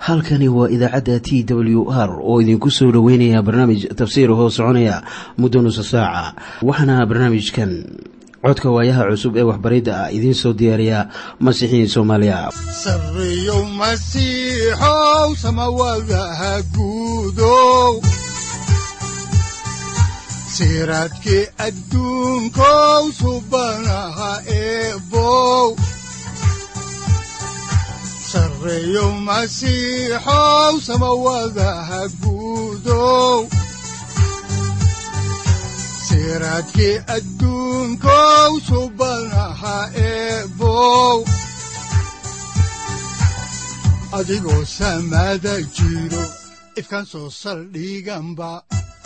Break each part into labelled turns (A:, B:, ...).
A: halkani waa idaacadda t w r oo idinku soo dhoweynaya barnaamij tafsiir hoo soconaya muddo nusa saaca waxaana barnaamijkan codka waayaha cusub ee waxbaridda ah idiin soo diyaariya masiixiin soomaaliya
B: sareyow masiixow samawadaha guudow siraadkii adduunkow subanaha eebow sareyow masiixow samawadaha guudow siraadkii adduunkow subanaha eebow adigoo samaada jiro ifkaan soo saldhiganba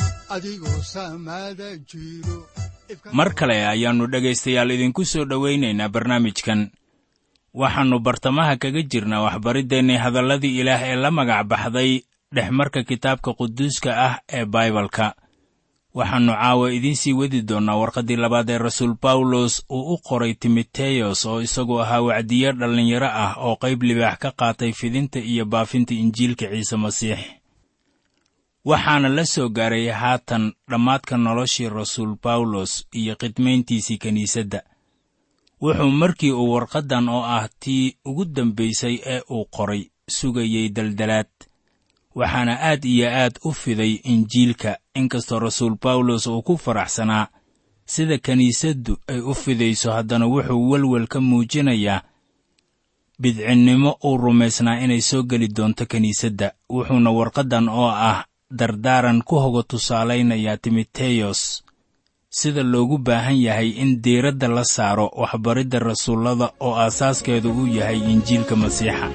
C: mar kale ayaannu dhegaystayaal idinku soo dhowaynaynaa barnaamijkan waxaannu bartamaha kaga jirnaa waxbariddeenii hadalladii ilaah ee la magac baxday dhexmarka kitaabka quduuska ah ee baibalka waxaannu caawa idiin sii wadi doonnaa warqaddii labaad ee rasuul bawlos uu u qoray timoteyos oo isagu ahaa wacdiye dhallinyaro ah oo qayb libaax ka qaatay fidinta iyo baafinta injiilka ciise masiix waxaana la soo gaaray haatan dhammaadka noloshii rasuul bawlos iyo khidmayntiisii kiniisadda wuxuu markii uu warqaddan oo ah tii ugu dambaysay ee uu qoray sugayey daldalaad waxaana aad iyo aad u fiday injiilka inkastoo rasuul bawlos uu ku faraxsanaa sida kiniisaddu ay u fidayso haddana wuxuu welwel ka muujinayaa bidcinnimo uu rumaysnaa inay soo geli doonto kiniisadda wuxuuna warqaddan oo ah dardaaran ku hoga tusaalaynayaa timoteyos sida loogu baahan yahay in diiradda la saaro waxbaridda rasuullada oo aasaaskeedu uu yahay injiilka masiixa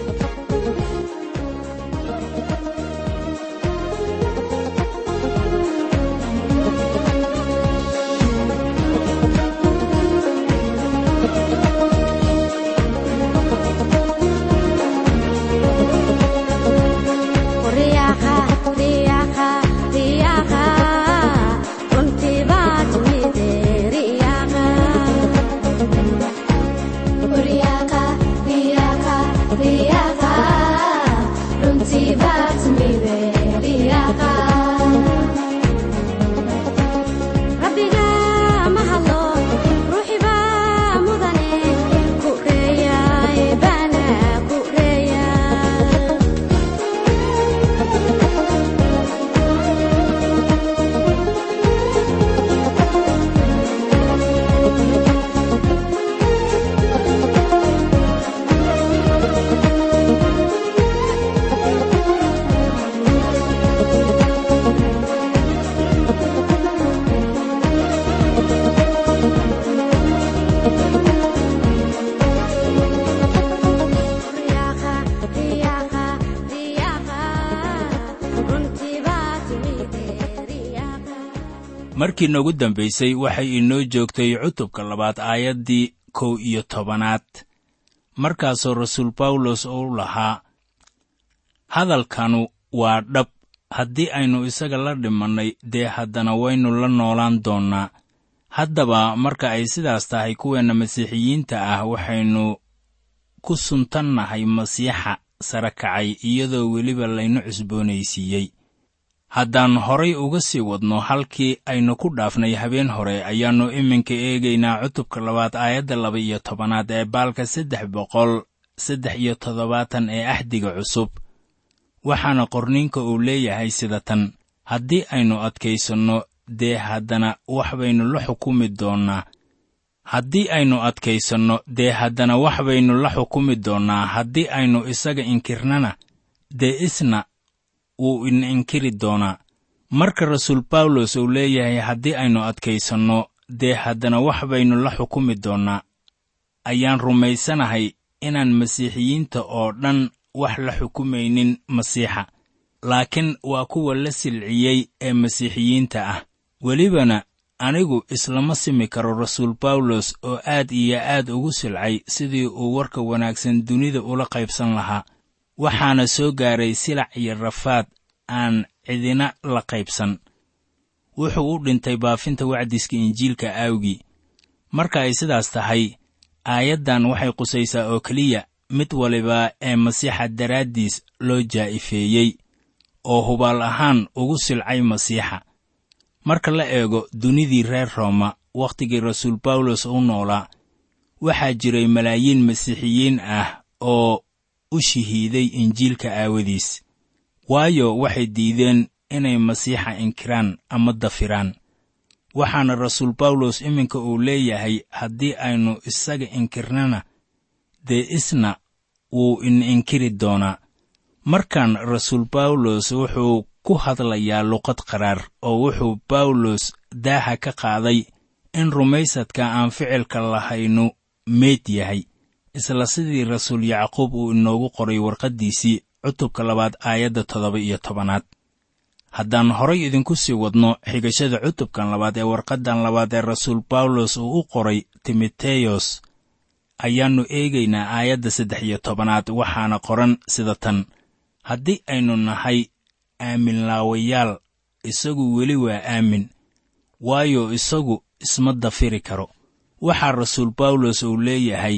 C: markii noogu dambaysay waxay inoo joogtay cutubka labaad aayaddii kow iyo tobanaad markaasoo rasuul bawlos uu lahaa hadalkanu waa dhab haddii aynu isaga la dhimannay dee haddana waynu la noolaan doonnaa haddaba marka ay sidaas tahay kuweenna masiixiyiinta ah waxaynu ku suntannahay masiixa sare kacay iyadoo weliba laynu cusboonaysiiyey haddaan horay uga sii wadno halkii aynu ku dhaafnay habeen hore ayaannu iminka eegaynaa cutubka labaad aayadda laba iyo tobanaad ee baalka saddex boqol saddex iyo toddobaatan ee axdiga cusub waxaana qorniinka uu leeyahay sida tan haddii aynu adkaysanno dee haddana wax baynu la xukumi doonnaa haddii aynu adkaysanno dee haddana wax baynu la xukumi doonnaa haddii aynu isaga inkirnana dee isna wuu ina inkiri doonaa marka rasuul bawlos uu leeyahay haddii aynu adkaysanno dee haddana wax baynu la xukumi doonnaa ayaan rumaysanahay inaan masiixiyiinta oo dhan wax la xukumaynin masiixa laakiin waa kuwa la silciyey ee masiixiyiinta ah welibana anigu islama simi karo rasuul bawlos oo aad iyo aad ugu silcay sidii uu warka wanaagsan dunida ula qaybsan lahaa waxaana soo gaaray silac iyo rafaad aan cidina la qaybsan wuxuu u dhintay baafinta wacdiska injiilka aawgii marka ay sidaas tahay aayaddan waxay qusaysaa oo keliya mid waliba ee masiixa daraaddiis loo jaa'ifeeyey oo hubaal ahaan ugu silcay masiixa marka la eego dunidii reer rooma wakhtigii rasuul bawlos u noolaa waxaa jiray malaayiin masiixiyiin ah oo u shahiiday injiilka aawadiis waayo waxay diideen inay masiixa inkiraan ama dafiraan waxaana rasuul bawlos iminka uu leeyahay haddii aynu isaga inkirnana dee isna wuu in inkiri doonaa markan rasuul bawlos wuxuu ku hadlayaa luqad qaraar oo wuxuu bawlos daaha ka qaaday in rumaysadka aan ficilka lahaynu meyd yahay isla sidii rasuul yacquub uu inoogu qoray warqaddiisii cutubka labaad aayadda toddoba iyo tobanaad haddaan horay idinku sii wadno xigashada cutubkan labaad ee warqaddan labaad ee rasuul bawlos uu u qoray timoteyos ayaannu eegaynaa aayadda saddex iyo tobanaad waxaana qoran sida tan haddii aynu nahay aaminlaawayaal isagu weli waa aamin waayo isagu isma dafiri karo waxaa rasuul bawlos uu leeyahay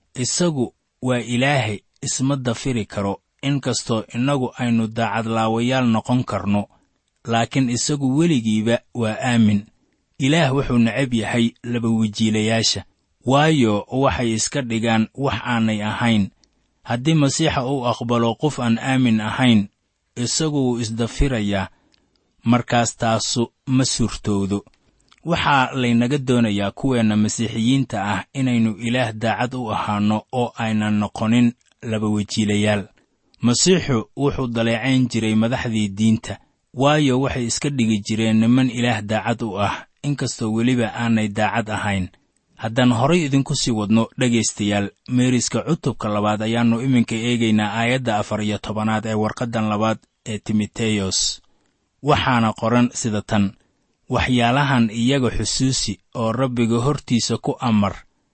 C: isagu waa ilaahay isma dafiri karo inkastoo innagu aynu daacadlaawayaal noqon karno laakiin isagu weligiiba waa aamin ilaah wuxuu necab yahay labawejiilayaasha waayo waxay iska dhigaan wax aanay ahayn haddii masiixa uu aqbalo qof aan aamin ahayn isagu wuu isdafirayaa markaas taasu ma suurtoodo waxaa laynaga doonayaa kuweenna masiixiyiinta ah inaynu ilaah daacad u ahaanno oo aynan noqonin labawejiilayaal masiixu wuxuu daleecayn jiray madaxdii diinta waayo waxay iska dhigi jireen niman ilaah daacad u ah inkastoo weliba aanay daacad ahayn haddaan horay idinku sii wadno dhegaystayaal meeriska cutubka labaad ayaannu iminka eegaynaa aayadda afar iyo tobanaad ee warqaddan labaad ee timoteyos waxaana qoran sida tan waxyaalahan iyaga xusuusi oo rabbiga hortiisa ku amar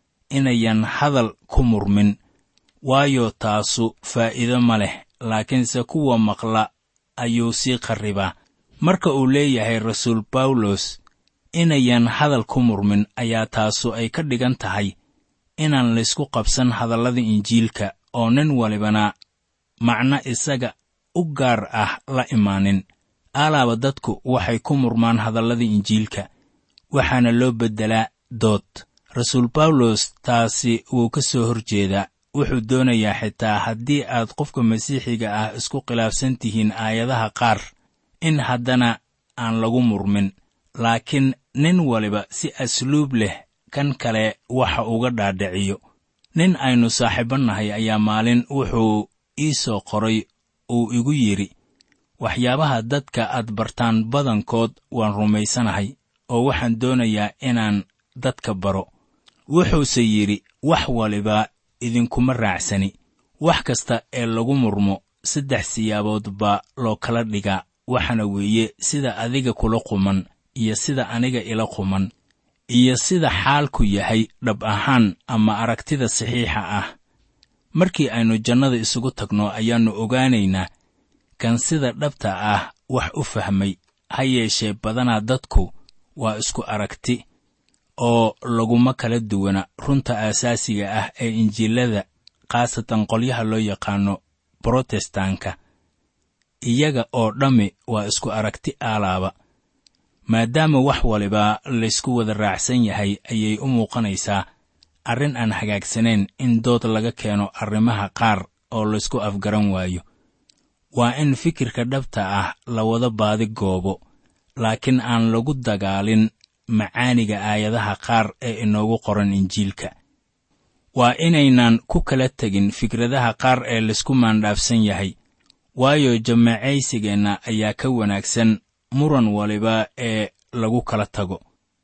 C: inayan hadal ku murmin waayo taasu faa'iido ma leh laakiinse kuwa maqla ayuu sii qarribaa marka uu leeyahay rasuul bawlos inayan hadal ku murmin ayaa taasu ay ka dhigan tahay inaan laysku qabsan hadallada injiilka oo nin walibana macno isaga u gaar ah la imaanin alaaba dadku waxay ku murmaan hadallada injiilka waxaana loo beddelaa dood rasuul bawlos taasi wuu ka soo hor jeedaa wuxuu doonayaa xitaa haddii aad qofka masiixiga ah isku khilaafsan tihiin aayadaha qaar in haddana aan lagu murmin laakiin nin waliba si asluub leh kan kale waxa uga dhaadhiciyo nin aynu saaxiibo nahay ayaa maalin wuxuu ii soo qoray uu igu yidhi waxyaabaha dadka aad bartaan badankood waan rumaysanahay oo waxaan doonayaa inaan dadka baro wuxuuse yidhi wax waliba idinkuma raacsani wax kasta ee lagu murmo saddex siyaabood baa loo kala dhigaa waxaana weeye sida adiga kula quman iyo sida aniga ila quman iyo sida xaalku yahay dhab ahaan ama aragtida saxiixa ah markii aynu jannada isugu tagno ayaannu ogaanaynaa kan sida dhabta ah wax u fahmay ha yeeshee badanaa dadku waa isku aragti oo laguma kala duwana runta aasaasiga ah ee injiilada khaasatan qolyaha loo yaqaano brotestaanka iyaga oo dhammi waa isku aragti aalaaba maadaama wax waliba laysku wada raacsan yahay ayay u muuqanaysaa arrin aan hagaagsanayn in dood laga keeno arrimaha qaar oo laysku afgaran waayo waa in fikirka dhabta ah la wada baadi goobo laakiin aan lagu dagaalin macaaniga aayadaha qaar ee inoogu qoran injiilka waa inaynan ku kala tegin fikradaha qaar ee laysku maandhaafsan yahay waayo jamaacaysigeenna ayaa ka wanaagsan muran waliba ee lagu kala tago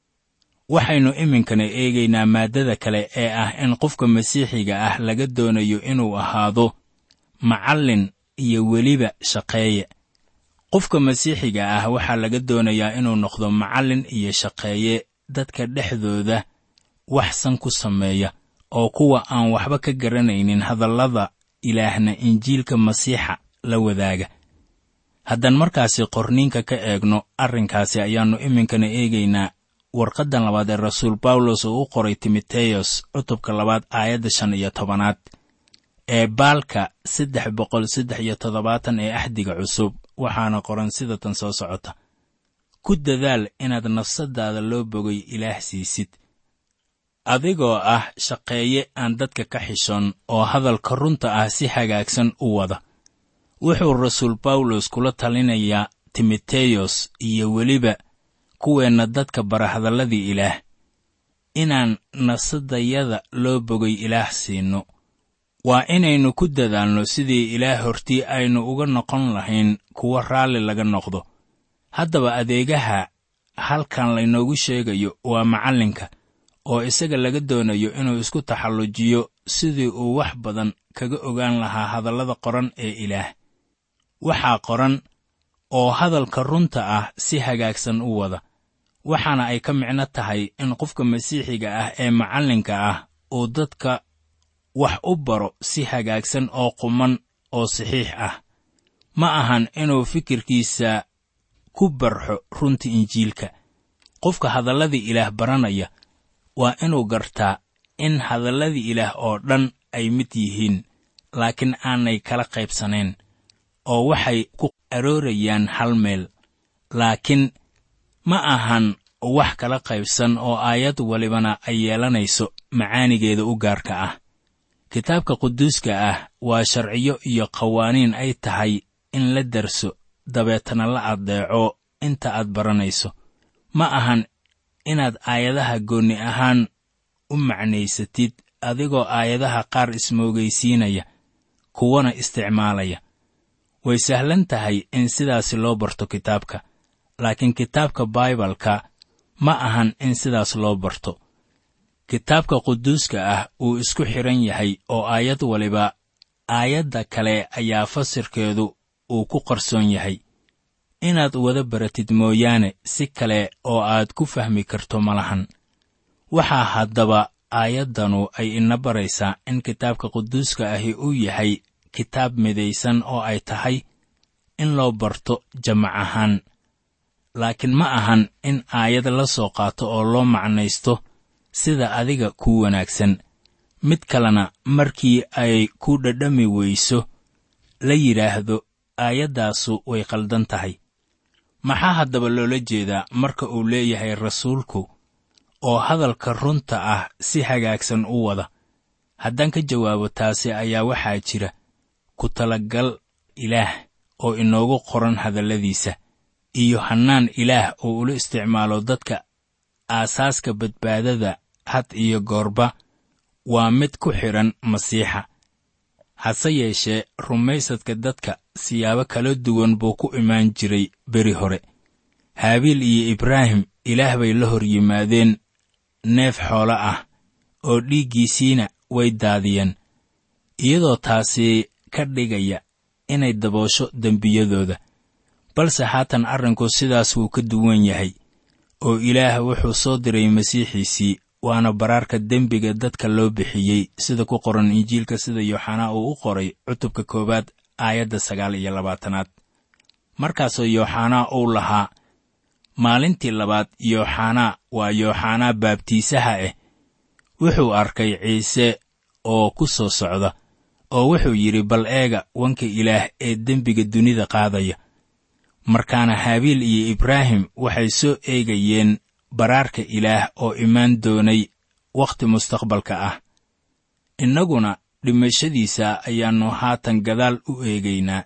C: waxaynu iminkana eegaynaa maaddada kale ee ah in qofka masiixiga ah laga doonayo inuu ahaado macallin iyo weliba shaqeeye qofka masiixiga ah waxaa laga doonayaa inuu noqdo macallin iyo shaqeeye dadka dhexdooda waxsan ku sameeya oo kuwa aan waxba ka garanaynin hadallada ilaahna injiilka masiixa la wadaaga haddaan markaasi qorniinka ka eegno arrinkaasi ayaannu iminkana eegaynaa warqaddan labaad ee rasuul bawlos oo u qoray timoteyos cutubka labaad aayadda shan iyo tobanaad ee baalka saddex boqol saddex iyo toddobaatan ee axdiga cusub waxaana qoran sida tan soo socota ku dadaal inaad nafsadaada loo bogay ilaah siisid adigoo ah shaqeeye aan dadka ka xishoon oo hadalka runta ah si hagaagsan u wada wuxuu rasuul bawlos kula talinayaa timoteyos iyo weliba kuweenna dadka bara hadalladii ilaah inaan nafsadayada loo bogay ilaah siinno waa inaynu ku dadaalno sidii ilaah hortii aynu uga noqon lahayn kuwo raalli laga noqdo haddaba adeegaha halkan laynoogu sheegayo waa macallinka oo isaga laga doonayo inuu isku taxallujiyo sidii uu wax badan kaga ogaan lahaa hadallada qoran ee ilaah waxaa qoran oo hadalka runta ah si hagaagsan u wada waxaana ay ka micno tahay in qofka masiixiga ah ee macallinka ah uu dadka wax u baro si hagaagsan oo quman oo saxiix ah ma ahan inuu fikirkiisa ku barxo runta injiilka qofka hadalladii ilaah baranaya waa inuu gartaa in hadalladii ilaah oo dhan ay mid yihiin laakiin aanay kala qaybsanayn oo waxay ku aroorayaan hal meel laakiin ma ahan wax kala qaybsan oo aayad walibana ay yeelanayso macaanigeeda u gaarka ah kitaabka quduuska ah waa sharciyo iyo qawaaniin ay tahay in la darso dabeetana la addeeco inta aad baranayso ma ahan inaad aayadaha goonni ahaan u macnaysatid adigoo aayadaha qaar ismoogaysiinaya kuwana isticmaalaya way sahlan tahay in sidaasi loo barto kitaabka laakiin kitaabka baibalka ma ahan in sidaas loo barto kitaabka quduuska ah uu isku xidhan yahay oo aayad waliba aayadda kale ayaa fasirkeedu uu ku qarsoon yahay inaad wada baratid mooyaane si kale oo aad ku fahmi karto ma lahan waxaa haddaba aayaddanu ay ina baraysaa in kitaabka quduuska ahi uu yahay kitaab midaysan oo ay tahay in loo barto jamac ahaan laakiin ma ahan in aayad la soo qaato oo loo macnaysto sida adiga kuu wanaagsan mid kalena markii ay ku dhadhami weyso la yidhaahdo aayaddaasu way qaldan tahay maxaa haddaba loola jeedaa marka uu leeyahay rasuulku oo hadalka runta ah si hagaagsan u wada haddaan ka jawaabo taasi ayaa waxaa jira ku talagal ilaah oo inoogu qoran hadalladiisa iyo hannaan ilaah oo ula isticmaalo dadka aasaaska badbaadada had iyo goorba waa mid ku xidhan masiixa hase yeeshee rumaysadka dadka siyaabo kala duwan buu ku imaan jiray beri hore haabiil iyo ibraahim ilaah bay la hor yimaadeen neef xoolo ah oo dhiiggiisiina way daadiyeen iyadoo taasi ka dhigaya inay daboosho dembiyadooda balse haatan arrinku sidaas wuu ka duwan yahay oo ilaah wuxuu soo diray masiixiisii waana baraarka dembiga dadka loo bixiyey sida ku qoran injiilka sida yooxanaa uu u qoray cutubka koowaad aayadda sagaal iyo labaatanaad markaasoo yooxanaa uu lahaa maalintii labaad yooxanaa waa yooxanaa baabtiisaha ah wuxuu arkay ciise oo ku soo socda oo wuxuu yidhi bal eega wanka ilaah ee dembiga dunida qaadaya markaana haabiil iyo ibraahim waxay soo eegayeen baraarka ilaah oo imaan doonay wakhti mustaqbalka ah innaguna dhimashadiisa ayaannu haatan gadaal u eegaynaa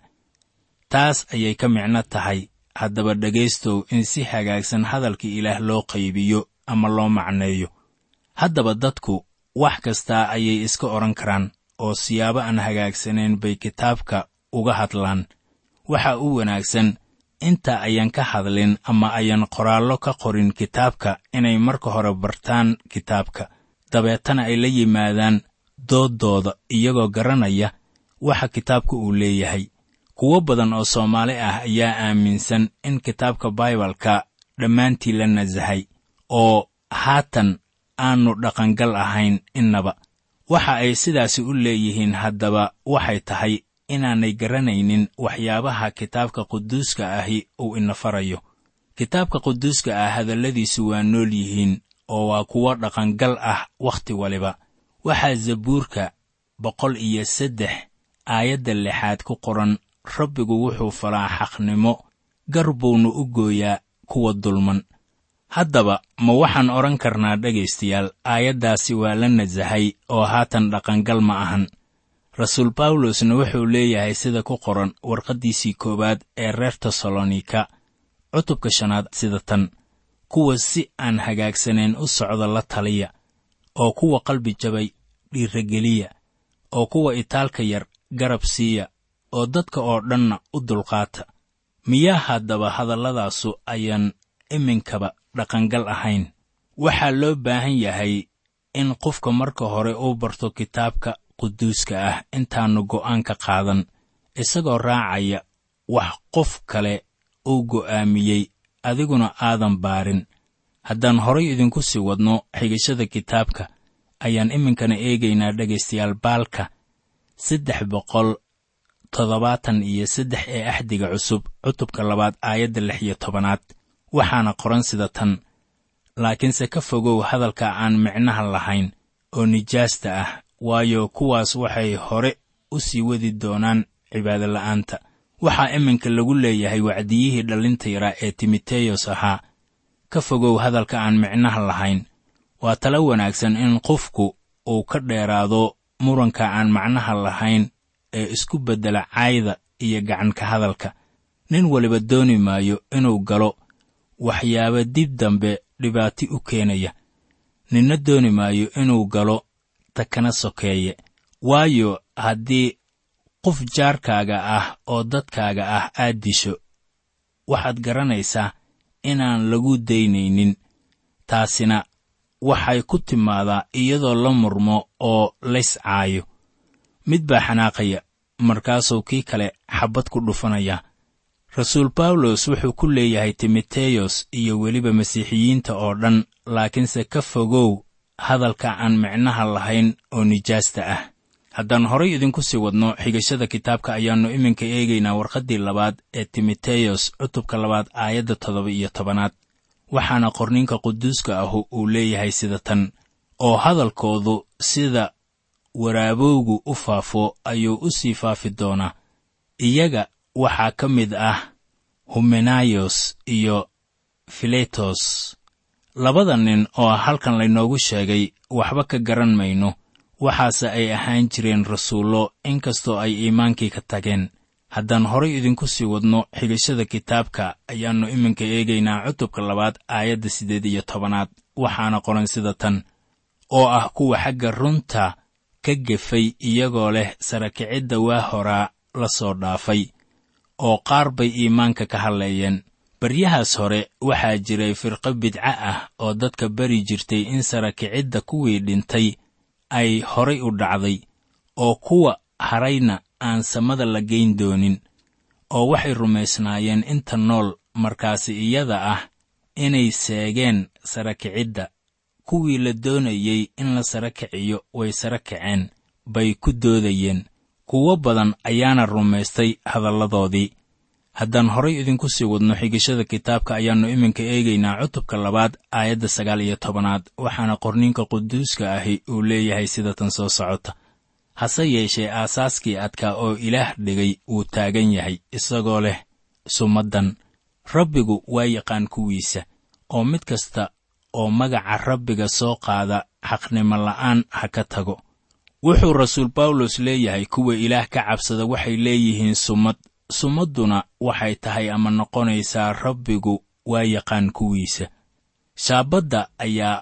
C: taas ayay ka micno tahay haddaba dhegaystow in si hagaagsan hadalka ilaah loo qaybiyo ama loo macneeyo haddaba dadku wax kastaa ayay iska odhan karaan oo siyaabo aan hagaagsanayn bay kitaabka uga hadlaan waxa u wanaagsan inta ayaan ka hadlin ama ayaan qoraallo ka qorin kitaabka inay marka hore bartaan kitaabka dabeetana ay la yimaadaan dooddooda iyagoo garanaya waxa kitaabka uu leeyahay kuwo badan oo soomaali ah ayaa aaminsan in kitaabka baibalka dhammaantii la nasahay oo haatan aannu dhaqangal ahayn innaba waxa ay sidaasi u leeyihiin haddaba waxay tahay inaanay garanaynin waxyaabaha kitaabka quduuska ahi uu ina farayo kitaabka quduuska ah hadalladiisu waa nool yihiin oo waa kuwo dhaqangal ah wakhti waliba waxaa zabuurka boqol iyo saddex aayadda lixaad ku qoran rabbigu wuxuu falaa xaqnimo gar buuna u gooyaa kuwa dulman haddaba ma waxaan odhan karnaa dhegaystayaal aayaddaasi waa la nasahay oo haatan dhaqangal ma ahan rasuul bawlosna wuxuu leeyahay sida ku qoran warqaddiisii koowaad ee reer tesalonika cutubka shanaad sida tan kuwa si aan hagaagsanayn u socda la taliya oo kuwa qalbi jabay dhiirrageliya oo kuwa itaalka yar garab siiya oo dadka oo dhanna u dulqaata miyaa haddaba hadalladaasu ayaan iminkaba dhaqangal ahayn waxaa loo baahan yahay in qofka marka hore uu barto kitaabka quduuska ah intaannu go'aan ka qaadan isagoo raacaya wax qof kale uu go'aamiyey adiguna aadan baarin haddaan horay idinku sii wadno xigashada kitaabka ayaan iminkana eegaynaa dhegaystayaal baalka saddex boqol toddobaatan iyo saddex ee axdiga cusub cutubka labaad aayadda lix iyo tobanaad waxaana qoran sida tan laakiinse ka fogow hadalka aan micnaha lahayn oo nijaasta ah waayo kuwaas waxay hore u sii wadi doonaan cibaadola'aanta waxaa iminka lagu leeyahay wacdiyihii dhallinta yaraa ee timoteyos ahaa ka fogow hadalka aan micnaha lahayn waa talo wanaagsan in qofku uu ka dheeraado muranka aan macnaha lahayn ee isku beddela caayda iyo gacanka hadalka nin waliba dooni maayo inuu galo waxyaaba dib dambe dhibaati u keenaya ninna dooni maayo inuu galo takana sokeeye waayo haddii qof jaarkaaga ah oo dadkaaga ah aad disho waxaad garanaysaa inaan lagu daynaynin taasina waxay ku timaadaa iyadoo la murmo oo lays caayo mid baa xanaaqaya markaasuu kii kale xabbad ku dhufanaya rasuul bawlos wuxuu ku leeyahay timoteyos iyo weliba masiixiyiinta oo dhan laakiinse ka fogow hadalka aan micnaha lahayn oo nijaasta ah haddaan horay idinku sii wadno xigashada kitaabka ayaannu iminka eegaynaa warqaddii labaad ee timoteyos cutubka labaad aayadda toddoba iyo tobanaad waxaana qorninka quduuska ahu uu leeyahay sida tan oo hadalkoodu sida waraabowgu u faafo ayuu u sii faafi doonaa iyaga waxaa ka mid ah humenayos iyo filetos labada nin oo halkan laynoogu sheegay waxba ka garan mayno waxaase ay ahaan jireen rasuullo inkastoo ay iimaankii ka tageen haddaan horay idinku sii wadno xigashada kitaabka ayaannu iminka eegaynaa cutubka labaad aayadda siddeed iyo tobanaad waxaana qoran sida tan oo ah kuwa xagga runta ka gefay iyagoo leh sarakicidda waa horaa la soo dhaafay oo qaar bay iimaanka ka hadleeyeen baryahaas hore waxaa jiray firqo bidco ah oo dadka bari jirtay in sarakicidda kuwii dhintay ay horay u dhacday oo kuwa harayna aan samada la geyn doonin oo waxay rumaysnaayeen inta nool markaasi iyada ah inay seegeen sarakicidda kuwii la doonayey in la sara kiciyo way sara kaceen bay ku doodayeen kuwo badan ayaana rumaystay hadalladoodii haddaan horay idinku sii wadno xigashada kitaabka ayaannu iminka eegaynaa cutubka labaad aayadda sagaal iyo tobanaad waxaana qorninka quduuska ahi uu leeyahay sida tan soo socota hase yeeshee aasaaskii adkaa oo ilaah dhigay wuu taagan yahay isagoo leh sumaddan rabbigu waa yaqaan kuwiisa oo mid kasta oo magaca rabbiga soo qaada xaqnimo la'aan ha ka tago wuxuu rasuul bawlos leeyahay kuwa ilaah ka cabsada waxay leeyihiin sumad sumadduna waxay tahay ama noqonaysaa rabbigu waa yaqaan kuwiisa shaabadda ayaa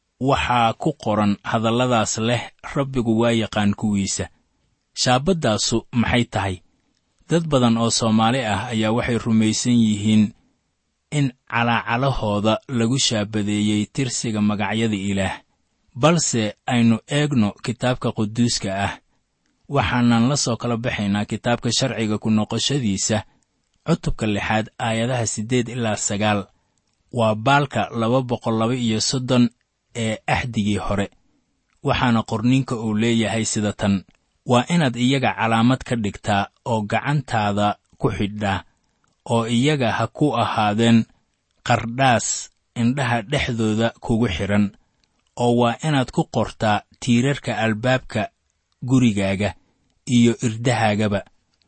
C: waxaa ku qoran hadalladaas leh rabbigu waa yaqaan kuwiisa shaabaddaasu maxay tahay dad badan oo soomaali ah ayaa waxay rumaysan yihiin in calaacalahooda lagu shaabadeeyey tirsiga magacyada ilaah balse aynu eegno kitaabka quduuska ah waxaanan la soo kala baxaynaa kitaabka sharciga ku noqoshadiisa cutubka lixaad aayadaha siddeed ilaa sagaal waa baalka laba boqol laba iyo soddon ee axdigii hore waxaana qorninka uu leeyahay sida tan waa inaad iyaga calaamad ka dhigtaa oo gacantaada ku xidhaa oo iyaga ha ku ahaadeen qardhaas indhaha dhexdooda kugu xidhan oo waa inaad ku qortaa tiirarka albaabka gurigaaga iyo irdahaagaba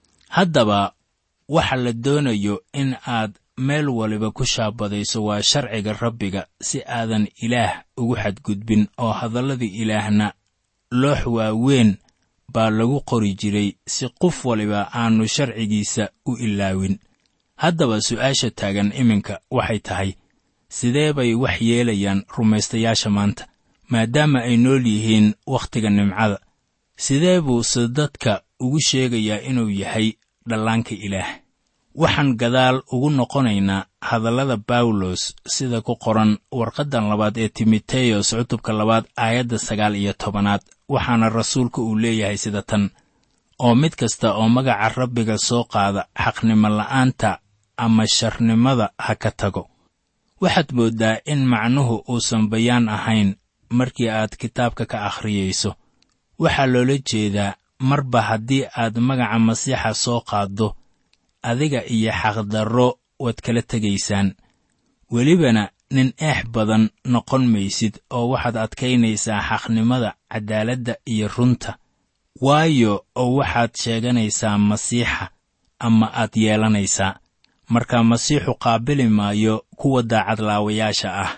C: haddaba waxa la doonayo in aad meel waliba ku shaabadayso waa sharciga rabbiga si aadan ilaah ugu xadgudbin oo hadallada ilaahna loox waaweyn baa lagu qori jiray si qof waliba aannu sharcigiisa u ilaawin haddaba su'aasha taagan iminka waxay tahay sidee bay wax yeelayaan rumaystayaasha maanta maadaama ay nool yihiin wakhtiga nimcada sidee buuse dadka ugu sheegayaa inuu yahay dhallaanka ilaah waxaan gadaal ugu noqonaynaa hadallada bawlos sida ku qoran warqaddan labaad ee timoteyos cutubka labaad aayadda sagaal iyo tobanaad waxaana rasuulka uu leeyahay sida tan oo mid kasta oo magaca rabbiga soo qaada xaqnimo la'aanta ama sharnimada ha ka tago waxaad mooddaa in macnuhu uusan bayaan ahayn markii aad kitaabka ka akhriyayso waxaa loola jeedaa marba haddii aad magaca masiixa soo qaaddo adiga iyo xaqdarro waad kala tegaysaan welibana nin eex badan noqon maysid oo waxaad adkaynaysaa xaqnimada caddaaladda iyo runta waayo oo waxaad sheeganaysaa masiixa ama aad yeelanaysaa marka masiixu qaabili maayo kuwa daacadlaawayaasha ah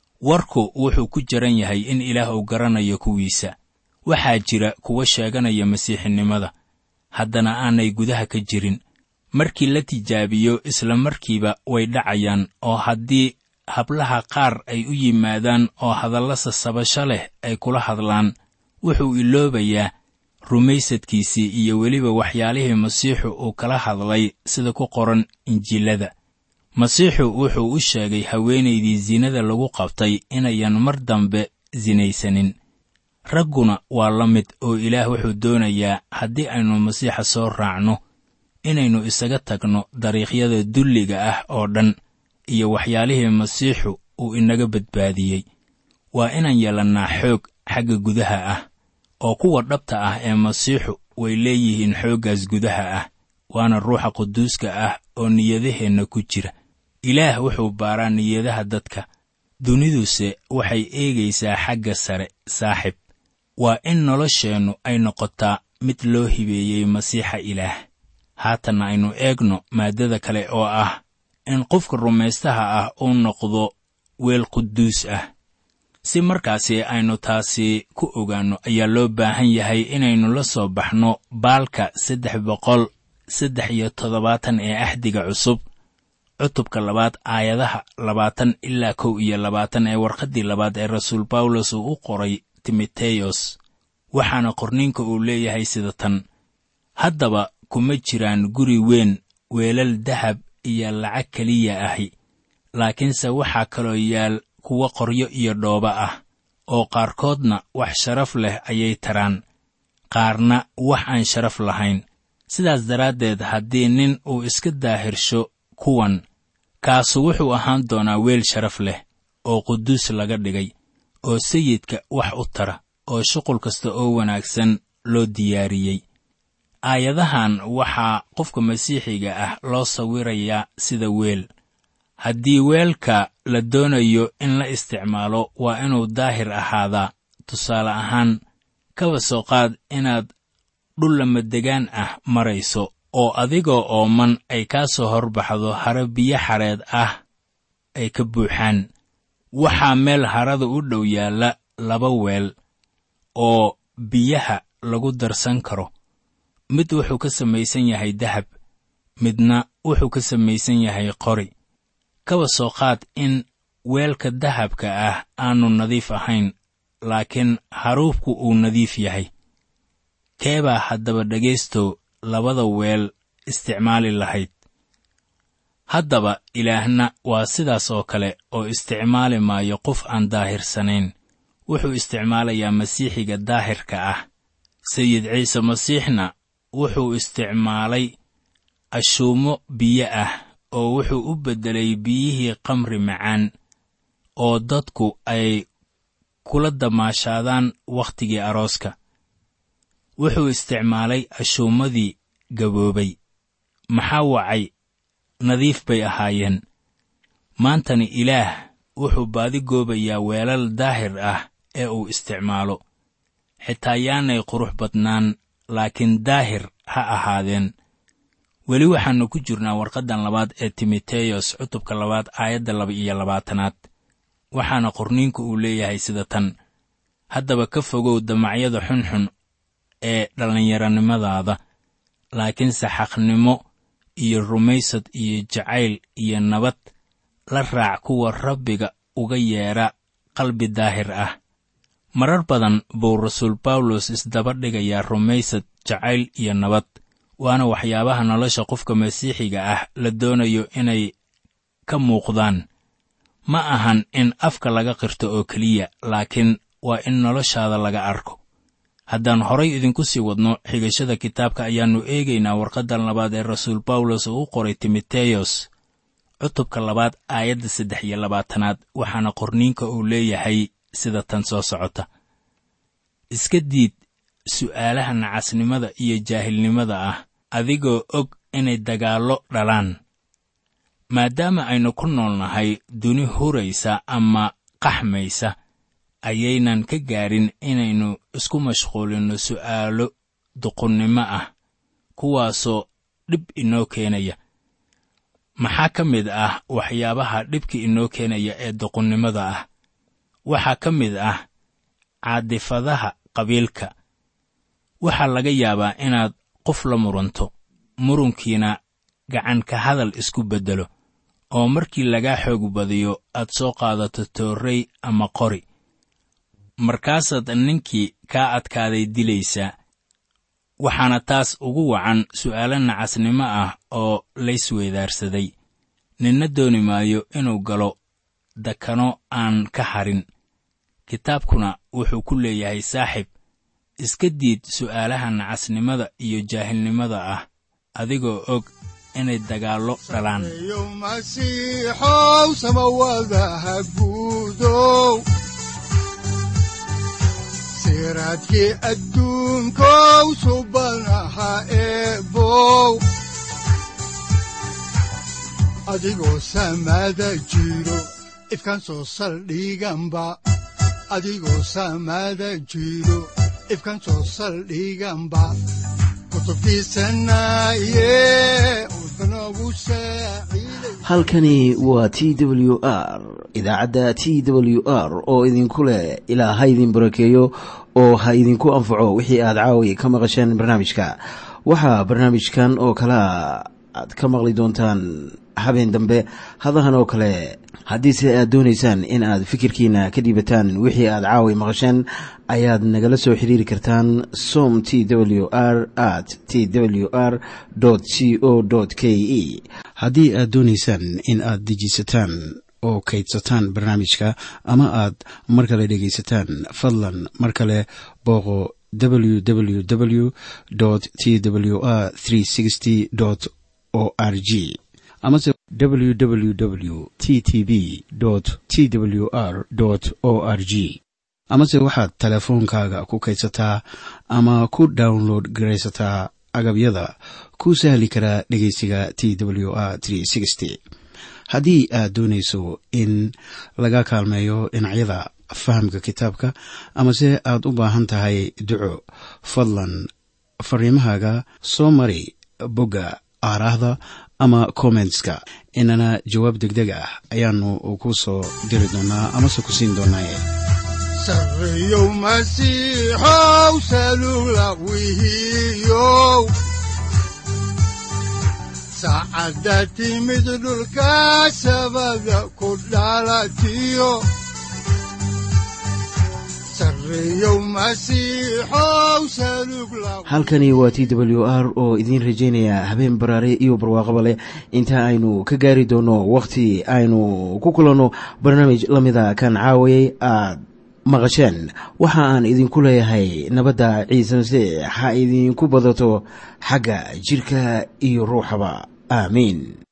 C: warku wuxuu ku jiran yahay in ilaah uu garanayo kuwiisa waxaa jira kuwa sheeganaya masiixinimada haddana aanay gudaha ka jirin markii la tijaabiyo isla markiiba way dhacayaan oo haddii hablaha qaar ay u yimaadaan oo hadalla sasabasho leh ay kula hadlaan wuxuu iloobayaa rumaysadkiisii iyo weliba waxyaalihii masiixu uu kala hadlay sida ku qoran injiilada masiixu wuxuu u sheegay haweenaydii sinada lagu qabtay inayan mar dambe sinaysanin ragguna waa la mid oo ilaah wuxuu doonayaa haddii aynu masiixa soo raacno inaynu isaga tagno dariiqyada dulliga ah oo dhan iyo waxyaalihii masiixu uu inaga badbaadiyey waa inaan yeelannaa xoog xagga gudaha ah oo kuwa dhabta ah ee masiixu way leeyihiin xooggaas gudaha ah waana ruuxa quduuska ah oo niyadaheenna ku jira ilaah wuxuu baaraa niyadaha dadka duniduse waxay eegaysaa xagga sare saaxib waa in nolosheennu ay noqotaa mid loo hibeeyey masiixa ilaah haatanna aynu eegno maaddada kale oo ah in qofka rumaystaha ah uu noqdo weel quduus ah si markaasi aynu taasi ku ogaanno ayaa loo baahan yahay inaynu la soo baxno baalka saddex boqol saddex iyo toddobaatan ee axdiga cusub cutubka labaad aayadaha labaatan ilaa kow iyo labaatan ee warqaddii labaad ee rasuul bawlos uu u qoray timoteyos waxaana qorniinka uu leeyahay sida tan haddaba kuma jiraan guri weyn weelal dahab iyo lacag keliya ahi laakiinse waxaa kaloo yaal kuwa qoryo iyo dhooba ah oo qaarkoodna wax sharaf leh ayay taraan qaarna wax aan sharaf lahayn sidaas daraaddeed haddii nin uu iska daahirsho kuwan kaasu wuxuu ahaan doonaa weel sharaf leh oo quduus laga dhigay oo sayidka wax u tara oo shuqul kasta oo wanaagsan loo diyaariyey aayadahan waxaa qofka masiixiga ah loo sawirayaa sida weel haddii weelka la doonayo in la isticmaalo waa inuu daahir ahaadaa tusaale ahaan kaba soo qaad inaad dhul lamadegaan ah marayso oo adigoo ooman ay kaa soo horbaxdo hare biyo xareed ah ay ka buuxaan waxaa meel harada u dhow yaalla laba weel oo biyaha lagu darsan karo mid wuxuu ka samaysan yahay dahab midna wuxuu ka samaysan yahay qori kaba soo qaad in weelka dahabka ah aanu nadiif ahayn laakiin haruubku uu nadiif yahay keebaa haddaba dhegaystow labada weel isticmaali lahayd haddaba ilaahna waa sidaas oo kale oo isticmaali maayo qof aan daahirsanayn wuxuu isticmaalayaa masiixiga daahirka ah sayid ciise masiixna wuxuu isticmaalay ashuumo biyo ah oo wuxuu u beddelay biyihii kamri macaan oo dadku ay kula damaashaadaan wakhtigii arooska wuxuu isticmaalay ashuumadii gaboobay maxaa wacay nadiif bay ahaayeen maantana ilaah wuxuu baadi goobayaa weelal daahir ah ee uu isticmaalo xitaa yaanay qurux badnaan laakiin daahir ha ahaadeen weli waxaannu ku jirnaa warqaddan labaad ee timoteyos cutubka labaad aayadda laba iyo labaatanaad waxaana qorniinku uu leeyahay sida tan haddaba ka fogow damacyada xunxun ee dhallinyaronimadaada laakiinse xaqnimo iyo rumaysad iyo jacayl iyo nabad la raac kuwa rabbiga uga yeedha qalbi daahir ah marar badan buu rasuul bawlos isdaba dhigayaa rumaysad jacayl iyo nabad waana waxyaabaha nolosha qofka masiixiga ah la doonayo inay ka muuqdaan ma ahan in afka laga qirto oo keliya laakiin waa in noloshaada laga arko haddaan horay idinku sii wadno xigashada kitaabka ayaannu eegaynaa warqaddan labaad ee rasuul bawlos uu u qoray timoteyos cutubka labaad aayadda saddex iyo labaatanaad waxaana qorniinka uu leeyahay sida tan soo socota iska diid su'aalaha nacasnimada iyo jaahilnimada ah adigoo og inay dagaallo dhalaan maadaama aynu ku nool nahay duni huraysa ama qaxmaysa ayaynan ka gaadhin inaynu isku mashquulinno su'aalo duqunnimo ah kuwaasoo dhib inoo keenaya maxaa ka mid ah waxyaabaha dhibka inoo keenaya ee duqunnimada ah waxaa ka mid ah caadifadaha qabiilka waxaa laga yaabaa inaad qof la muranto murunkiina gacanka hadal isku beddelo oo markii lagaa xoog badiyo aad soo qaadato toorrey ama qori markaasaad ninkii kaa adkaaday dilaysaa waxaana taas ugu wacan su'aalo nacasnimo ah oo laysweedaarsaday ninna dooni maayo inuu galo dakano aan ka harin kitaabkuna wuxuu ku leeyahay saaxib iska diid su'aalaha nacasnimada iyo jaahilnimada ah adigoo og inay dagaallo dhalaan
B: yo masiixow samawadaha guudow siraadkii adduunkow subanaha eebow adigoo samada jiro ifkan soo saldhiganba adigoo samada jiro ifkan soo saldhiganba
A: halkani waa t w r idaacadda t w r oo idinku leh ilaa ha idin barakeeyo oo ha idinku anfaco wixii aad caawi ka maqasheen barnaamijka waxaa barnaamijkan oo kalea aad ka maqli doontaan habeen dambe hadahan oo kale haddiise aad doonaysaan in aad fikirkiina ka dhiibataan wixii aad caawi maqasheen ayaad nagala soo xiriiri kartaan som t w r at t w r c o k e haddii aad doonaysaan in aad dejiisataan oo kaydsataan barnaamijka ama aad mar kale dhegaysataan fadlan mar kale booqo www t w r o r g amase www t t b t w r o r g amase waxaad teleefoonkaaga ku kaydsataa ama ku download garaysataa agabyada ku sahli karaa dhegeysiga t w r haddii aad doonayso in laga kaalmeeyo dhinacyada fahamka kitaabka amase aad u baahan tahay duco fadlan fariimahaaga soo mari bogga aaraahda ama kommentska inana jawaab degdeg ah ayaanu ku soo diri doonaa amase ku siin doonaaye
B: sareyow masiixow salula wihiyow saacadda timid dhulka sabada ku dhalatiyo
A: halkani waa t w r oo idiin rajaynaya habeen baraare iyo barwaaqaba leh inta aynu ka gaari doono wakhti aynu ku kulanno barnaamij la mida kan caawayay aad maqasheen waxa aan idinku leeyahay nabadda ciise masiix ha idinku badato xagga jidhka iyo ruuxaba aamiin